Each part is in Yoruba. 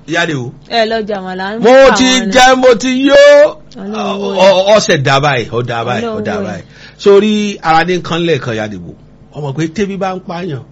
yáde o. ẹ lọ jàmàlà ń mo pa ti àwọn náà. jẹ mo ti yó Ọlọ́run wo ọ- ọsẹ dá báyìí ọ dá báyìí ọ Ọlọ́run dá wo báyìí sórí ara ní nǹkan lẹ́ẹ̀kan yáde bò ọmọ pé tẹ́bí bá ń pààyàn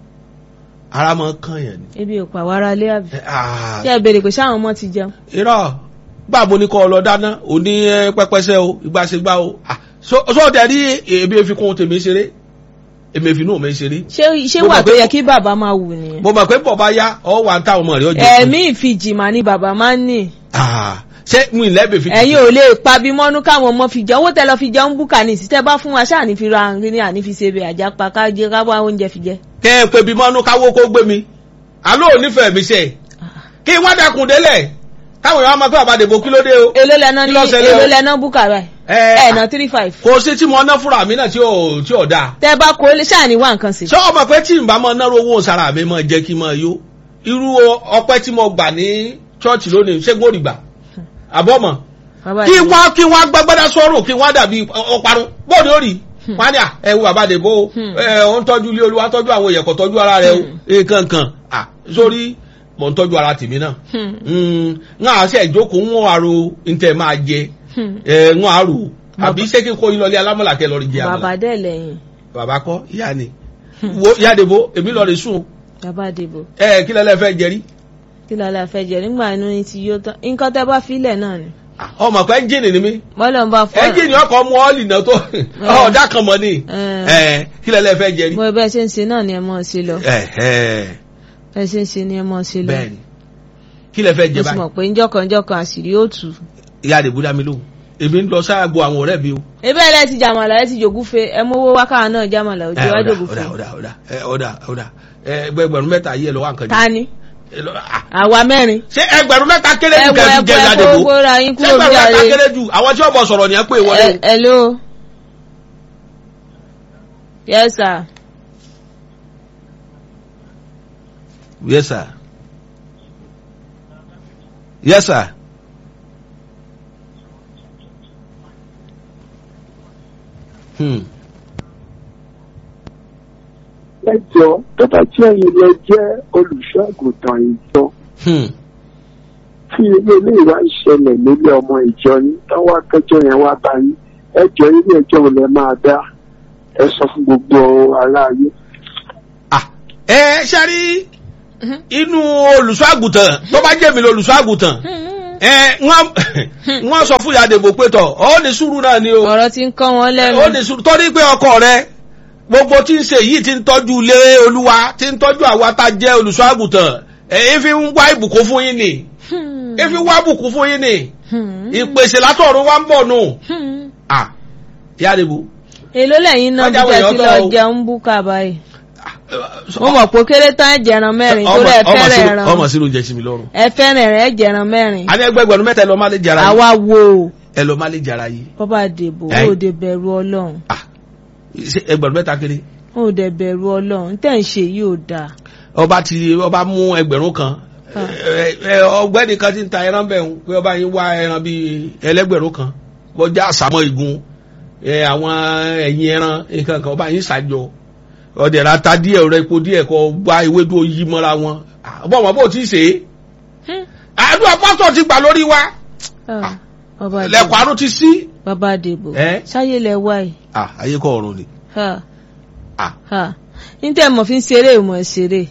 ara máa ń kàn yàn ni. ebi ò pa wàrà lé àbí. Ẹ, ah, ṣé ẹ béèrè pé sáwọn ọmọ ti jẹun. irọ́ gbà mo ní kọ́ ọ lọ dáná òní ẹ, pẹ́pẹ́sẹ́ o ìgbàsígbà o Ah, so so tẹ̀ rí èmi èfi kún tèmi ṣeré èmi èfi nù mi ṣeré. ṣé ṣé Mo wà mọ̀ tó pé- yẹ kí bàbá máa wù nìyẹn. mo mọ̀ pé bọ̀ bá yá ọ wà ń táwọn ọmọ rẹ̀ ọjọ́ kan. ẹ̀mí ìfijìmà ni bàbá máa ń ní. Ah, ṣé mi ì lẹ́bẹ̀ẹ́ fi. ẹ̀yin ò lè pabi mọ́nú káwọn ọmọ fi jẹ owó tẹ lọ fi jẹun búkà ní ìsítẹ́ bá fún wa ṣáà ní fi ra àǹrí ní àní fi ṣe bẹ̀ àjápa ká jẹ ká wá oúnjẹ fi jẹ. kẹ́ ẹ pé bí mọ́nú káwó kó gbé mi àlọ́ ò nífẹ̀ẹ́ mi ṣe kí wọ́n dẹkùn délẹ̀ káwọn èèyàn máa pẹ́ àbádẹ́bò kí ló dé o. èló lẹ́ná Kí ní ló ṣẹlẹ̀ o? èló lẹ́ná búkà rẹ̀ Ẹ, ẹ̀nà three five. kò sí tí mo ná fúnra mi náà tí ò tí ò dáa. tẹ bá kó lè ṣáà ní wá nǹkan sí. ṣé ọmọ pé tí n bá mọ náírà owó sára mi mọ jẹ́ kí n mọ yó irú ọpẹ́ tí mo gbà ní ṣọ́ọ̀ṣì lónìí ṣé gbòòrì gbà àbọ̀mọ̀ Bàbá kí yìí- wọ́n kí wọ́n gbàgbọ́dá sọ́rùn kí wọ́n dàbí ọparun bóòdì ó rí wọ́n á ní à ẹ wo bàbá àdèbò Hmm. ẹ ó ń tọ́jú ilé olúwa tọ́jú àwọn èèyàn kò tọ́jú ara rẹ o nǹkan kan à sórí mò ń tọ́jú ara tèmi náà Hmm. ń á ṣe ìjókòó ń wọ́n àrò ntẹ̀ máa jẹ Hmm. ẹ ń wọ́n àrò àbí ṣé kí n kó yín lọlé alámọ̀là kẹ́ lọ́ọ́ rí jẹ àmàlà bàbá dẹ̀ lẹ́yìn bàbá kọ́ ìyá ni wo ìyá àdèbò èmi lọ́ọ́ rí sùn bàbá àdìbò ẹ kí lẹ́lẹ́ fẹ́ jẹrí kí lálẹ́ fẹ́ jẹ nígbà inú yín ti yó tán nǹkan tẹ́ bá filẹ̀ náà ni. ọmọ pé ẹ́ńjìnì ni mí bọ́lọ̀ ń bá fọ́ ẹ́ńjìnì ọkọ̀ mú ọ́ọ̀lì náà tó ọ̀dà kan mọ́ ni Eh. ẹ kí lẹ́lẹ́ fẹ́ jẹrí. mo bẹ́ẹ̀ ṣe ń ṣe náà ni ẹ mọ̀ ọ́ sí lọ ẹ ẹ bẹ́ẹ̀ ṣe ń ṣe ni ẹ mọ̀ ọ́ sí lọ. bẹ́ẹ̀ni kí lẹ fẹ́ mo jẹ sì báyìí mọ̀ pé njọ́kan njọ́kan àṣírí ó tù. ìyá àdìbò dá mi lóhùn èmi ń lọ sáàgó àwọn ọ̀rẹ́ mi o. ebe ẹ ti jàmàlà ẹ ti jògúfe ẹ mówó wákàtí náà jàmàlà ẹ òjò wá ọ̀dà jògúfe. ọ̀dà ọ̀dà ọ̀dà ẹ ọ̀dà ọ̀dà ẹ ẹgbẹ̀rún mẹ́ta yìí ẹ lọ́wọ́ àǹkan jẹ. ta ni Ẹ lọ- ah, àwa mẹ́rin. ṣé ẹgbẹ̀rún mẹ́ta kéré ẹ jù wọ kẹ́ẹ̀ ẹ fi jẹ wọ ìyá ẹ àdìbò kó gbóra yín ṣé kúrò ẹgbẹ̀rún bí mẹ́ta àárẹ̀. kéré jù àwọn tí wọ́n bọ̀ sọ̀rọ̀ nìyẹn pé wọlé o. Ẹ- hello. yes sir. yes sir yes sir. Hmm. ẹjọ́ tó bá jẹ́ ẹ̀yin lẹ jẹ́ olùṣọ́ àgùntàn ìjọ Hmm. tí ilé ilé ìwà ìṣẹ̀lẹ̀ nílé ọmọ ìjọ yín táwọn akẹ́jọ́ yẹn wá bá yín ẹjọ́ ilé ẹjọ́ wo lẹ máa dá ẹ sọ fún gbogbo aráyé. Ah, ẹ ṣe rí inú olùṣọ́ àgùntàn tó bá jẹ́ mi lolùṣọ́ àgùntàn ẹ wọ́n wọ́n sọ fún ìyá àdèbò pé tọ̀ ọ́ ní sùúrù náà ni o ọ̀rọ̀ ti ń kọ́ wọn lẹ́nu. ó ní sùúrù torí pé ọkọ rẹ gbogbo tí ń ṣe yìí ti ń tọ́jú ilé olúwa ti ń tọ́jú àwa tá a jẹ́ olùṣọ́ àgùntàn èyí fi ń wá ìbùkún fún yín ni Hmm. èyí fi ń wá ìbùkún fún yín ni Hmm. ìpèsè látọ̀run wá ń bọ̀ nù Hmm. Ah, ìyá àdèbò èló lẹ́yìn náà bí Ọjà tẹ́ wọ̀nyí ti ọ̀tọ̀ lọ o. jẹun búkà báyìí. ah, mo mọ̀ pé kéré tán ẹ jẹran mẹ́rin tó rẹ̀ ẹ ọmọ fẹ́rẹ̀ sí- ẹran ọmọ sí ló ń jẹ sí mi lọ́rùn ẹ fẹ́rẹ̀ rẹ̀ ẹ jẹran mẹ́rin. a ní ẹgbẹgbẹ̀rún mẹ́ta ẹ lọ má lè jara yìí àwa wo ẹ lọ má lè jara yìí bọ́bá dèbò Ẹ. ó dé bẹ̀rù ọlọ́run Ah, ṣé ẹgbẹ̀rún mẹ́ta kéré ó dé bẹ̀rù ọlọ́run tẹ̀ ń ṣe yìí ò dáa. ọba ti ọba mú ẹgbẹ̀rún kan Ah. ẹ, ẹ, ọ̀gbẹ́ni kan ti ń ta ẹran bẹ́ẹ̀ ń pé ọba yín wá ẹran bíi ẹlẹ́gbẹ̀rún kan bọ́jà àsámọ́ igun ẹ, àwọn ẹ̀yìn ẹran nǹkan kan ọba yín ṣàjọ ọdẹ ra ta díẹ̀ rẹ epo díẹ̀ kọ gba ewédú yí mọ́ra wọn Ah, bọ́ wọn bó ti ṣe é Hmm. àdúrà pásítọ̀ ti gbà lórí wa Ah, bàbá lẹ́kọ̀ọ́ dèbò àrùn ti sí. bàbá dèbò Ẹ. ṣáyé lẹ wá yìí. Ah, ayé kọ́ ọ̀run ni. Ha. Ah. Ha. ní tẹ́ mọ̀ fi ń ṣeré ìmọ̀ ẹ̀ ṣeré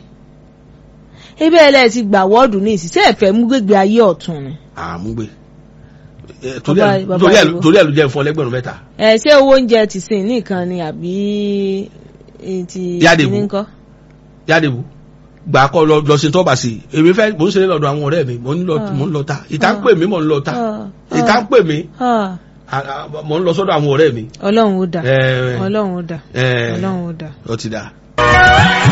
ebe ẹlẹ́ ti gbà wọ́ọ̀dù ní ìsísẹ́ ẹ̀fẹ́ mú gbégbé ayé ọ̀tún ni. àmúgbé Eh, torí Bàbá- ẹ̀- bàbá torí ẹ̀- Ìgbò. torí ẹ̀ ló jẹ́ fún ọlẹ́gbẹ̀rún mẹ́ta. ẹ ṣé owó oúnjẹ ti sìn nìkan ni àbí eh, ti Yá Dèbò. kíní ńkọ́? yádìbò gbà kọ́ lọ lọ sí tọ́ba sí i èmi fẹ́ mò ń ṣeré lọ́dọ̀ àwọn ọ̀rẹ́ mi mò ń lọ Ah. mò ń lọ ta ìta ń Ah. pè mí mò ń lọ ta Ah. ìta ń pè mí Ah. ah, ah, mò ń lọ sọ́dọ̀ àwọn ọ̀rẹ́ mi. ọlọ́run ó dà Eh, ọlọ́run ó dà eh, ọlọ́run ó dà. ó ti dà.